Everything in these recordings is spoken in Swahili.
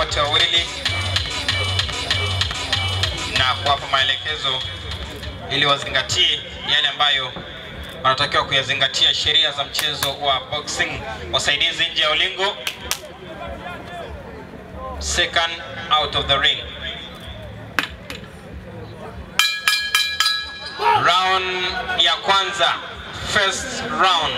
wote wawili na kuwapa maelekezo ili wazingatie yale ambayo wanatakiwa kuyazingatia, sheria za mchezo wa boxing. Wasaidizi nje ya ulingo, second out of the ring. Round ya kwanza, first round.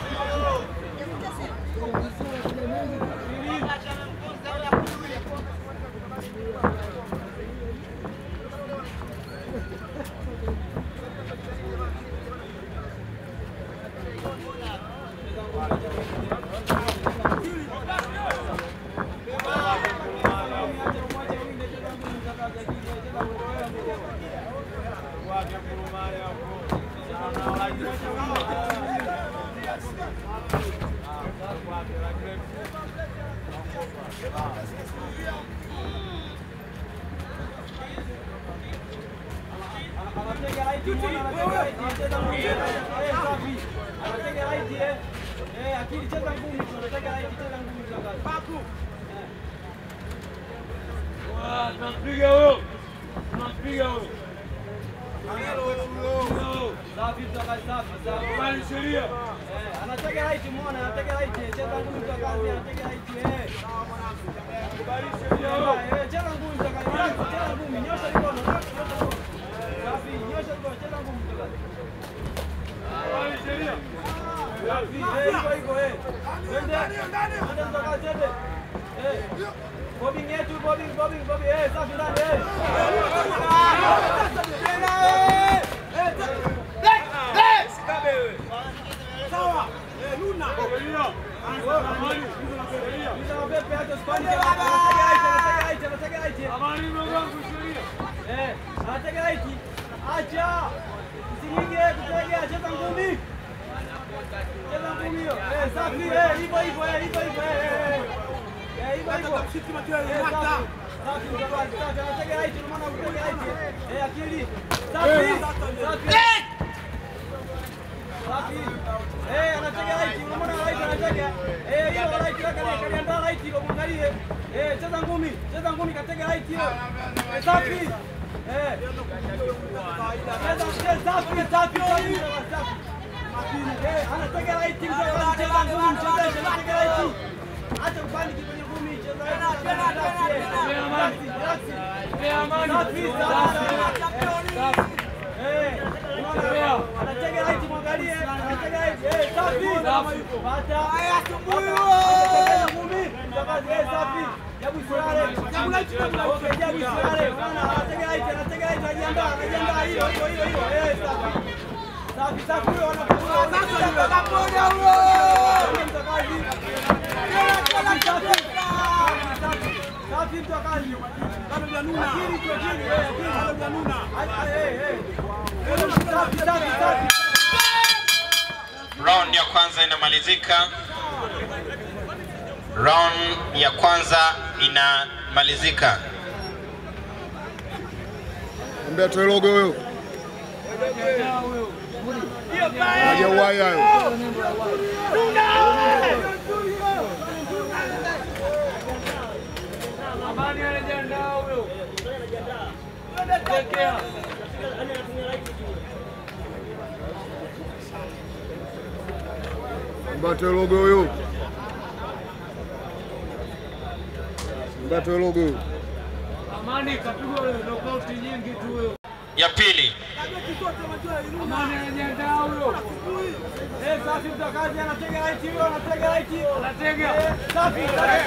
Tunampiga huyo, tunampiga huyo. Kubali sheria. Anatega right muone, anatega right, cheza ngumi kwa kazi, anatega right eh. Kubali sheria huyo. Eh, cheza ngumi kwa kazi, relax, cheza ngumi, nyosha mikono, nyosha mikono. Safi, nyosha mikono, cheza ngumi kwa kazi. Kubali sheria. Safi, eh, hivyo hivyo eh. Twende, twende kwa kazi, twende. Eh. Bobbing yetu, bobbing, bobbing, bobbing, eh, safi ndani eh. Sheria. Amani. Sheria. Mwisho wa pepe, acha spani, anatega right, anatega right, anatega right. Amani ndugu yangu sheria. Eh, anatega right. Acha. Usiingie, kutega, cheza ngumi. Cheza ngumi hiyo. Eh, safi, eh, hivyo hivyo, eh, hivyo hivyo, eh, eh. Eh, hivyo hivyo. Eh, safi. Safi, mtakazi, safi, anatega right, unaona kutega right. Eh, akili. Safi. Safi. Safi. Eh, anatega right, unamwona right anatega. Eh, hiyo right yake kaliandaa right hiyo muangalie. Eh, cheza ngumi, cheza ngumi katega right hiyo. Eh, safi. Eh. Cheza cheza safi, safi, safi. safi. Eh, anatega right ndio anacheza ngumi, mchezaji anatega right. Acha kupani kwenye ngumi, cheza right. Relax, relax. Eh, amani. Safi, safi. Safi. Eh, unaona? Anatega right mwangalie, anatega right. Eh, safi. Pata. Anatega ngumi. Mtakazi, eh, safi. Jabu Silale. Okay, Jabu Silale. Unaona, anatega right, anatega right, anajiandaa, anajiandaa hilo, hilo, hilo, hilo. Eh, safi. Safi, safi, huyo anakuwa. Mtakazi. Safi, safi. Safi, mtakazi. Akili tu, akili, eh, akili. Acha, eh, eh. Safi, safi, safi. Round ya kwanza inamalizika. Round ya kwanza inamalizika. Mbea toe logo huyo. Hajauai hayo. Amani anajiandaa huyo. Tekea. Mbea toe logo huyo. Mbea toe logo huyo. Amani kapigwa huyo knockout nyingi tu huyo. Ya pili, Amani anajiandaa huyo. Eh, safi mtakazi anatega right hiyo, anatega right hiyo. Anatega. Eh, safi, safi,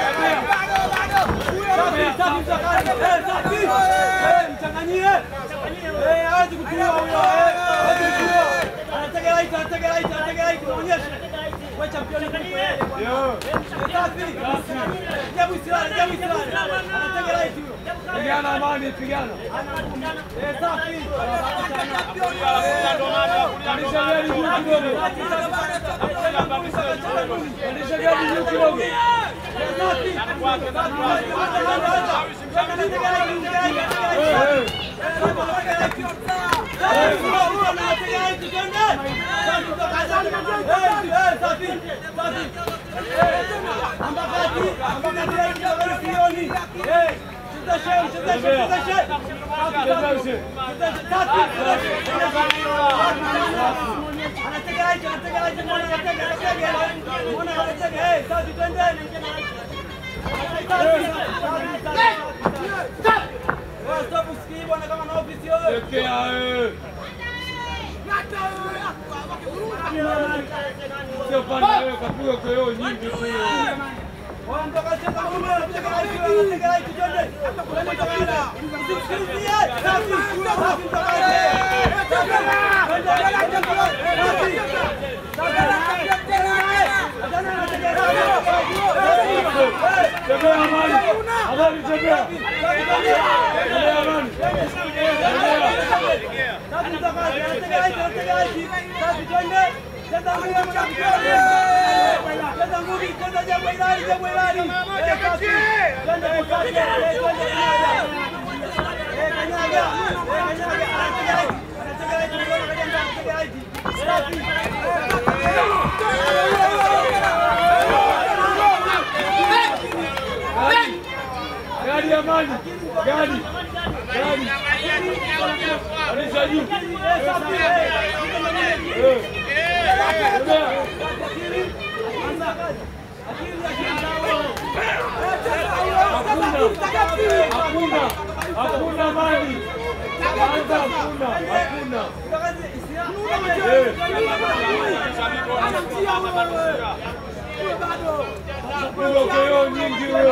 safi mtakazi. Eh, safi. Eh, mchanganyie. Eh, hawezi kutua huyo. Eh, hawezi kutua. Anatega right, anatega right, anatega right, muonyeshe. Wewe champion kuliko yeye. Eh, safi. Jabu Silale, Jabu Silale. Anatega right huyo. Pigana Amani, pigana. Eh, safi. Pandisha gari juu kidogo. Pandisha gari juu kidogo. Ambakati Ekea wewe. Sio pande wewe kapiga kwa nyingi tu. Tembea amani. Amani tembea. Tembea amani. Gari amani. Gari. Gari. Anisha juu. Eh. Tembea. Hakuna. Hakuna mali. Kwanza hakuna. Hakuna. Piga kwa nyingi huyo.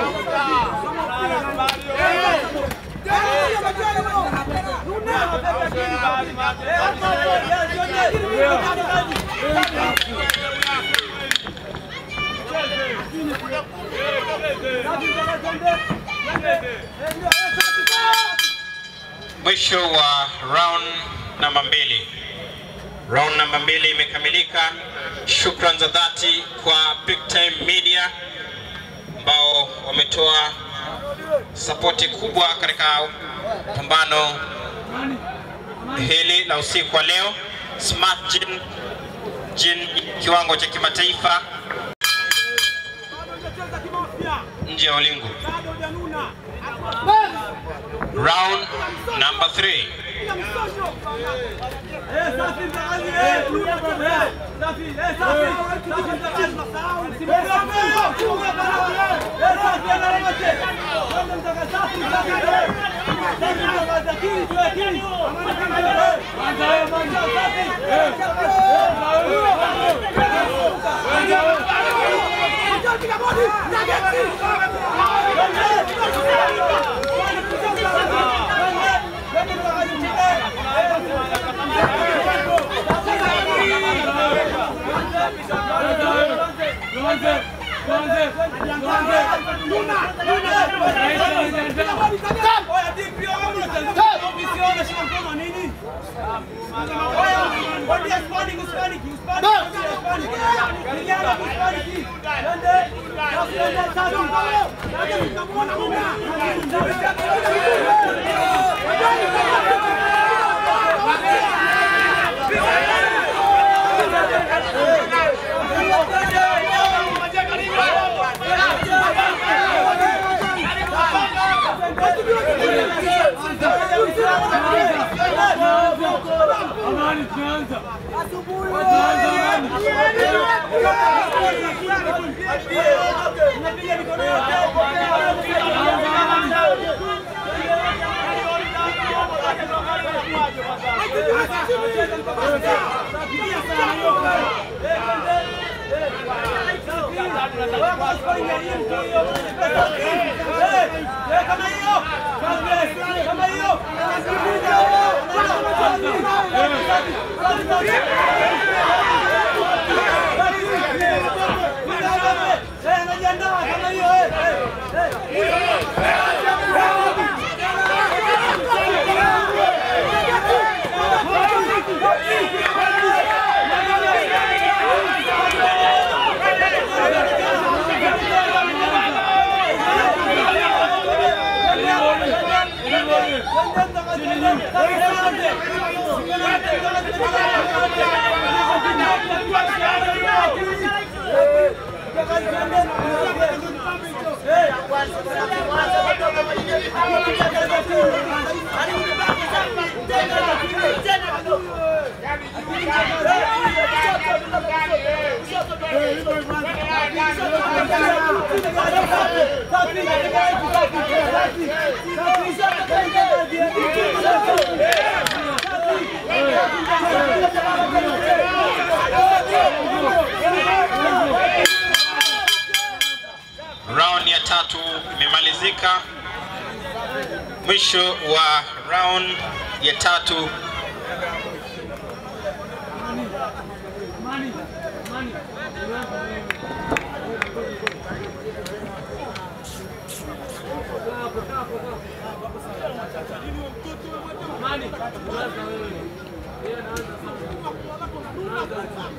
Mwisho wa round namba mbili. Round namba mbili imekamilika. Shukran za dhati kwa Big Time Media ambao wametoa sapoti kubwa katika pambano hili la usiku wa leo. Smart Gin, gin kiwango cha kimataifa nje ya ulingo. Round number three. Tuanze. Tuanze. Tuanze. Amani tunaanza. Tunaanza amani. Thank you. Round ya tatu imemalizika. Mwisho wa round ya tatu Mani, mani, unaanza wewe. Kaa hapo, kaa hapo, kaa hapo. Mani, unaanza wewe. Yeye anaanza sasa. Unaanza.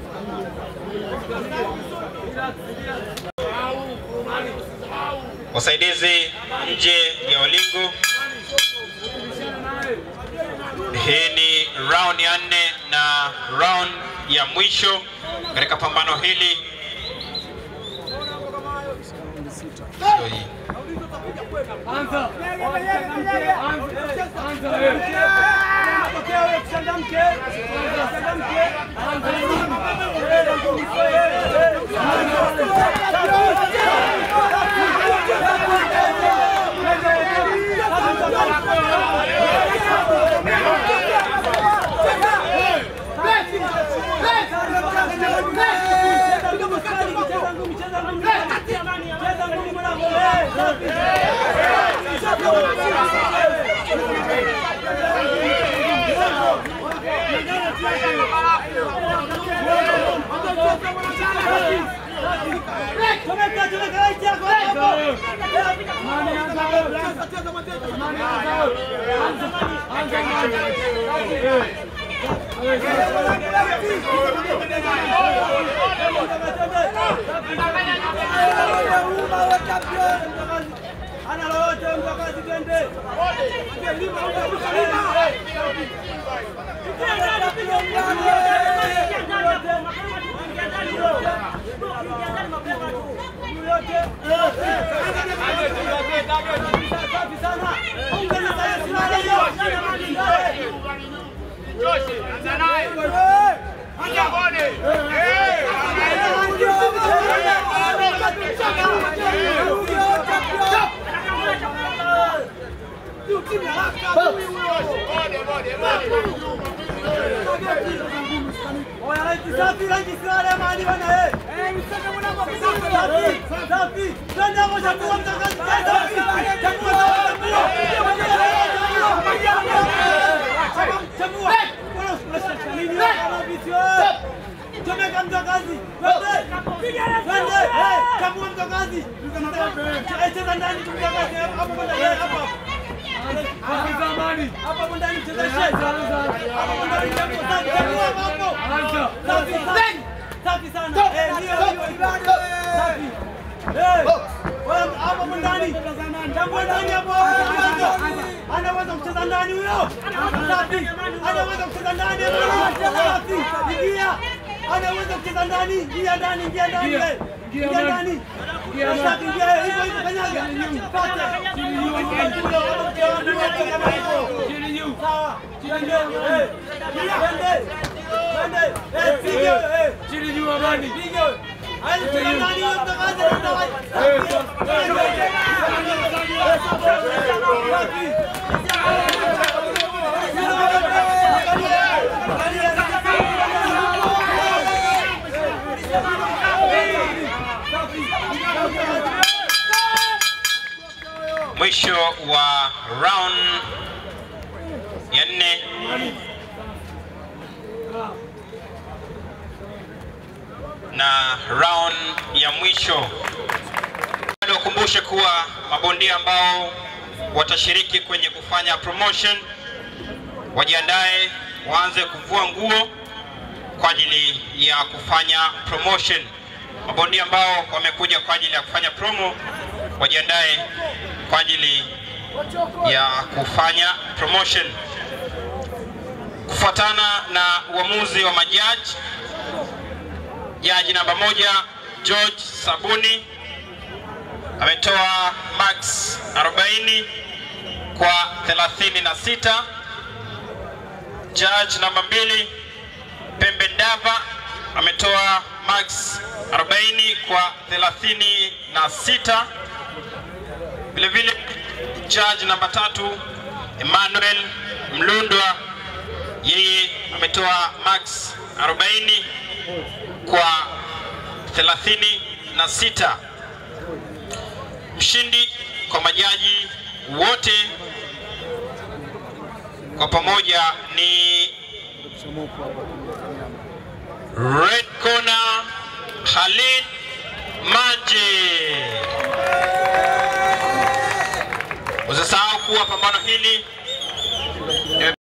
Relax, relax. Mani, wasaidizi nje ya ulingo. bishana naye. Hii ni round ya nne na round ya mwisho katika pambano hili. Sio hii. Anza. Anza. Anza wewe. Mani, anza wewe. Mani, anza wewe. Anza. Anza mani. Eh. Ana lolote mtakazi twende. Safi sana. Ongeza sayansi na leo. Oya, raiti safi, raiti silale mali bana eh. Safi, safi. Twende hapo chakua mtakazi. Safi. Chakua chakua. Chakua. Bora unashika nini kama vitu eh? Chomeka mtakazi. Twende. Twende. Eh, chakua mtakazi. Eh, cheza ndani mtakazi hapo kwenda eh hapo. Anza mani. Hapo ndani cheza shezi. Hapo ndani chakua safi, chakua hapo. Anza. Safi sana. Safi sana. Eh, ndio ndio. Safi. Eh. Wewe hapo ndani. Tambua ndani hapo. Anaweza kucheza ndani huyo. Safi. Anaweza kucheza ndani hapo. Safi. Ingia. Anaweza kucheza ndani. Ingia ndani, ingia ndani. Ingia. eh. Ingia Ingia ndani. ndani. Ingia ndani. Safi, ingia hivyo hivyo kanyaga. Pata. Chini juu. Sawa. Twende. Eh. Twende. Twende. Eh, piga. Eh. Chini juu amani. Piga. Hadi cheza ndani huyo mtakazi. Eh, Mwisho wa round ya nne. na round ya mwisho. Bado wakumbushe kuwa mabondia ambao watashiriki kwenye kufanya promotion wajiandae, waanze kuvua nguo kwa ajili ya kufanya promotion. Mabondia ambao wamekuja kwa ajili ya kufanya promo wajiandae kwa ajili ya kufanya promotion. Kufuatana na uamuzi wa majaji, jaji namba moja George Sabuni ametoa max 40 kwa 36. Judge namba mbili Pembe Ndava ametoa max 40 kwa 36. Vile vile judge namba tatu Emmanuel Mlundwa, yeye ametoa max 40 kwa 36. Mshindi kwa majaji wote kwa pamoja ni Red Corner Halil